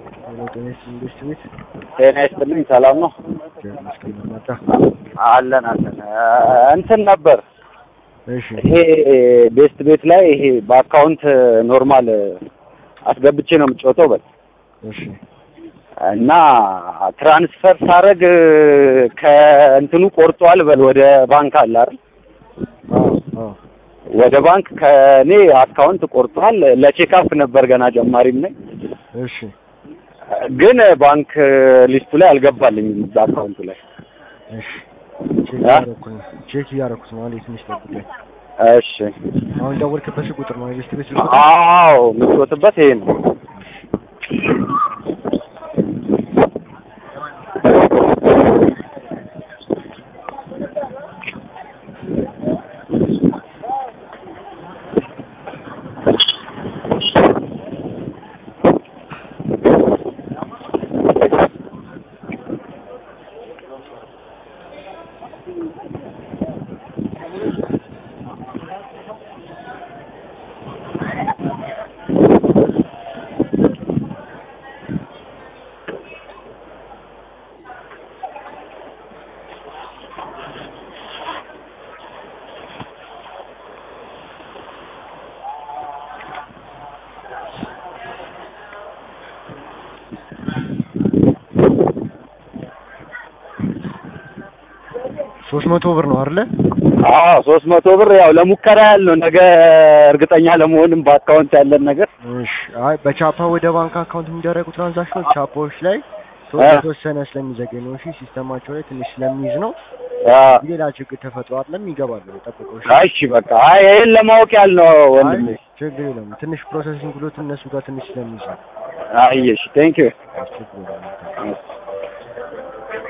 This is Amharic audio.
ሄሎ ጤና ይስጥልኝ ኢንዱስትሪ ቤት ጤና ይስጥልኝ። ሰላም ነው? እግዚአብሔር ይመስገን መጣ። አለን አለን። እንትን ነበር እሺ ይሄ ቤስት ቤት ላይ ይሄ በአካውንት ኖርማል አስገብቼ ነው የምጫወተው በል እሺ እና ትራንስፈር ሳረግ ከእንትኑ ቆርጧል በል ወደ ባንክ አለ አይደል? አዎ አዎ ወደ ባንክ ከእኔ አካውንት ቆርጧል። ለቼክአፕ ነበር ገና ጀማሪም ነኝ። እሺ ግን ባንክ ሊስቱ ላይ አልገባልኝም እዛ አካውንቱ ላይ። እሺ ቼክ እያደረኩ ነው ቼክ እያደረኩት ነው። አንዴ ትንሽ ጠብቀኝ። እሺ አሁን ደወልክበት ቁጥር ነው ኢንዱስትሪ ቤት ስልክ አዎ የምትወጥበት ይሄ ነው። ሶስት መቶ ብር ነው አይደለ? አዎ ሶስት መቶ ብር ያው ለሙከራ ያህል ነው። ነገ እርግጠኛ ለመሆንም በአካውንት ያለን ነገር እሺ አይ በቻፓ ወደ ባንክ አካውንት የሚደረጉ ትራንዛክሽኖች ቻፓዎች ላይ ቶ- አ። የተወሰነ ስለሚዘገኝ ነው። እሺ ሲስተማቸው ላይ ትንሽ ስለሚይዝ ነው። አ፣ ሌላ ችግር ተፈጥሮ አይደለም ይገባሉ። ጠብቀው እሺ። አይ እሺ በቃ አይ ይሄን ለማወቅ ያህል ነው ወንድሜ። አይ ችግር የለም። ትንሽ ፕሮሰሲንግ ብሎት እነሱ ጋር ትንሽ ስለሚይዝ ነው። አይ እሺ ቴንክ ዩ ችግር የለም።